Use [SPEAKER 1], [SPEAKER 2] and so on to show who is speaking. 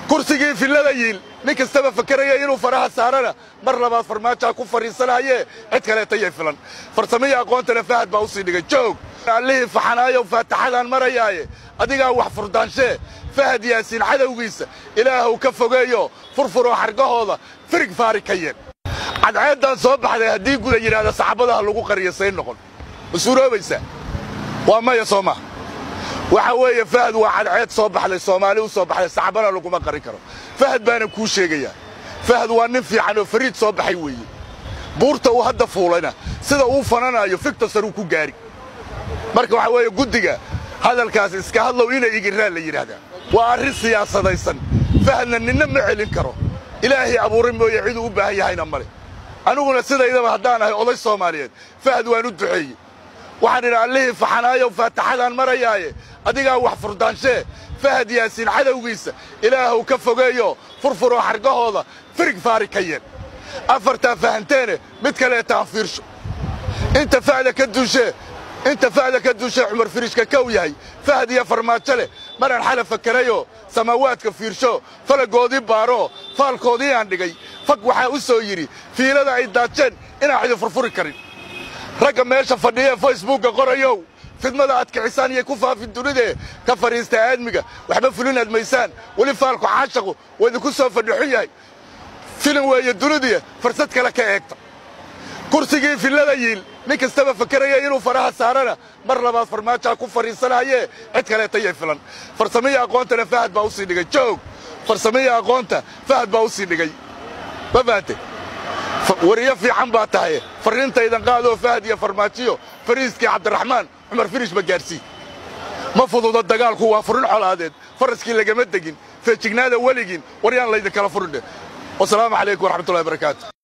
[SPEAKER 1] kursigii fillada yiil nin kastaba fakaraya inuu faraha saarana mar labaad farmaajaa ku fadhiisanayee cid kaleeta yay filan farsamihii aqoontana fahad baa u sii dhigay joog allihii faxanaayow faataxadaan marayaaye adigaa wax furdaanshe fahad yaasiin cadowgiisa ilaahuw ka fogeeyo furfuroo xargahooda firig faari ka yeen cadceeddaan soo baxday haddii guda yidhaahda saxaabadaha lagu qariyo say noqon ma suuroobaysaa waa maya soo maha waxa weeye fahad waa cadceed soo baxday soomaali u soo baxday saxabana laguma qarin karo fahad baana kuu sheegayaa fahad waa nin fiican oo fariid soo baxay weeye buurta uu hadda fuulayna sida uu fananaayo fiktasar uu ku gaari marka waxaa weeye guddiga hadalkaas iska hadlow inay igiraan la yidhaahdaa waa arrin siyaasadaysan fahadna ninna ma celin karo ilaahay abuuray mooye ciduu u baahan yahayna male aniguna sidaydaba haddaan ahay oday soomaaliyeed fahad waan u duceeyey waxaan idhi allihii faxanaayow faataxadaan marayaaye adigaa wax furdaanshe fahad yaasiin cadowgiisa ilaahuw ka fogeeyo furfuroo xargahooda firig faari ka yeen afartaa fahanteene mid kaleetaan fiirsho inta fahda ka duushee inta fahda ka duushee cumar firiishka kow yahay fahad iyo farmaajo leh maraan xala fakarayoo samaawaadka fiirsho falagoodii baaroo faalkoodii aan dhigay fag waxaa u soo yidhi fiilada ay daajeen inaan cidi furfuri karin ragga meesha fadhiya ee facebookka qorayow fidmada aad kicisaan iyay ku faafin dunidee ka fadhiista aadmiga waxba fulinaad maysaan weli faalku caashaqu waa idinku soo fadhixun yahay filim weeye dunidiya farsad kale ka eegta kursigii fillada yiil nin kastaba fakaraya inuu faraha saarana mar labaad farmaajaa ku fadhiisanayee cid kaleeta yay filan farsamihii aqoontana fahad baa u sii dhigay joog farsamihii aqoonta fahad baa u sii dhigay ma fahamte wariyo fiican baa tahay farriintaydan qaadoo fahad iyo farmaajiyo fariiskii cabdiraxmaan cumar firish ma gaarsii ma fududa dagaalku waa furin colaadeed faraskii lagama degin feejignaada weligiin war yaan laydinkala furindhe wasalaamu calaykum waraxmatullahi barakaatu